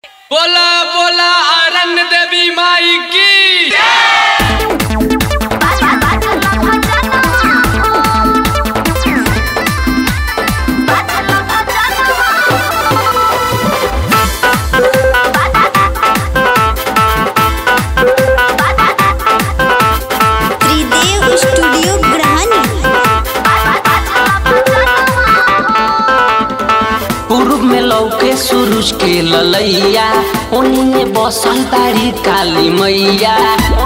बोला बोला आरण्य देवी माई की त्रिदेव स्टूडियो ग्रहणी पूर्व में लौके सूरज के ललैया ओनिए बसल तारी काली मैया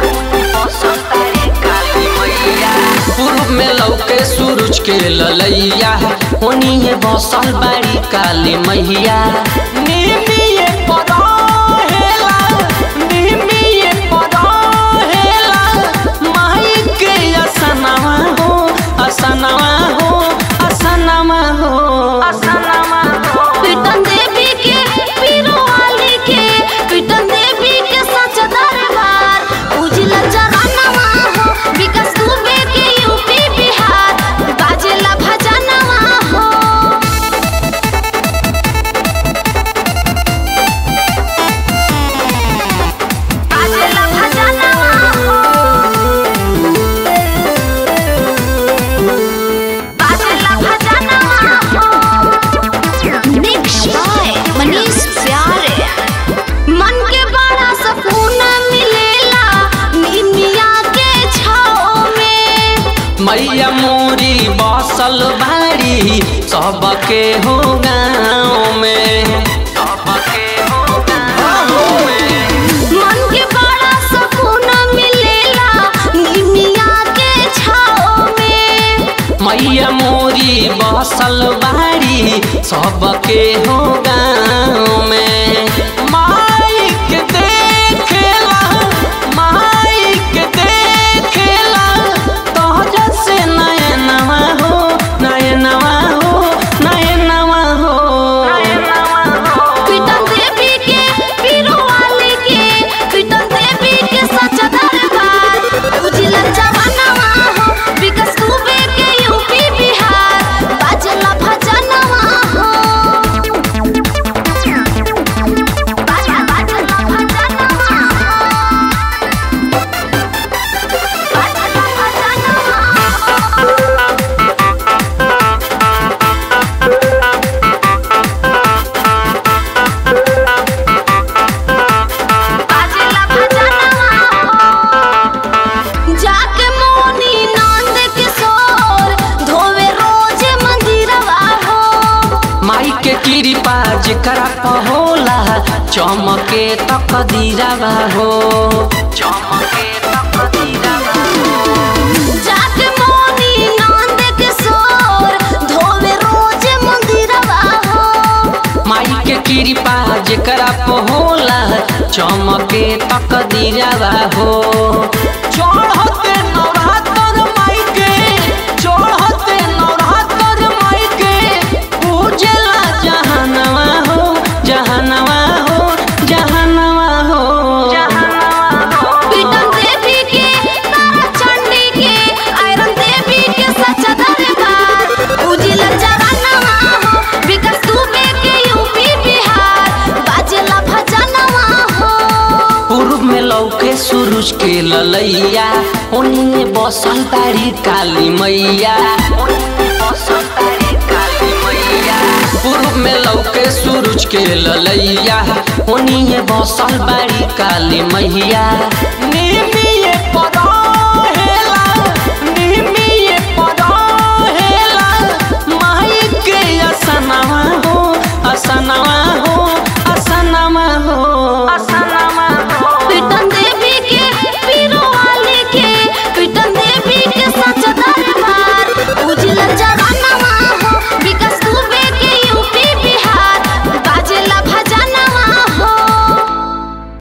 पूर्व में लौके सूरज के ललैया ओनिए बसल बाड़ी काली मैया निमिये परहेला, निमिये परहेला, माई के असनवा हो असनवा हो असनवा हो असनवा हो पीटन देवी के पीरो वाली के पीटन देवी के सच दरबार उजला जरानवा हो विकास दुबे के यूपी बिहार बाजेला भजनवा हो बाजेला भजनवा हो बाजेला भजनवा हो मिक्स बाय मनीष प्यारे मन के बड़ा सुकून मिलेला निमिया के छाओ में मैया मोरी बसल बाड़ी सबके हो गाँव में सबके हो गाँव में मन के बड़ा सुकून मिलेला निमिया के छाओ में मैया मोरी बसल बाड़ी सबके हो गाँव में माइक देखेला माइक देखेला तोहरा से नयनवा हो नयनवा हो नयनवा हो नयनवा हो पीटन देवी के पीरो वाली के पीटन देवी के सच दरबार उजला जवानवा हो विकास दुबे के यूपी बिहार बाजला भजनवा हो बाजला बाजला भजनवा हो बाजला भजनवा हो बाजेला भजनवा हो जाके मोनी नंद किशोर धोवे रोज मंदिरवा हो माई के कृपा जेकरा पहोला चमके तक दीरावा हो चमके तक दीरावा हो जाके मोनी नंद किशोर धोवे रोज मंदिरवा हो माई के कृपा जेकरा पहोला चमके तक दीरावा हो चढ़ते नवरात्र माई के चढ़ते नवरात्र माई के पूजला जहनवा हो जहनवा हो जहनवा हो जहनवा हो पीटन देवी के तारा चंडी के आयरन देवी के सच दरबार उजला जवानवा हो विकास दुबे के यूपी बिहार बाजेला भजनवा हो पूर्व में लौके सूरज के ललैया ओनिए बसल तारी काली मैया ओनिए बसल तारी काली मैया पूर्व में लौके सूरज के ललैया ओनिए बसल बारी काली मैया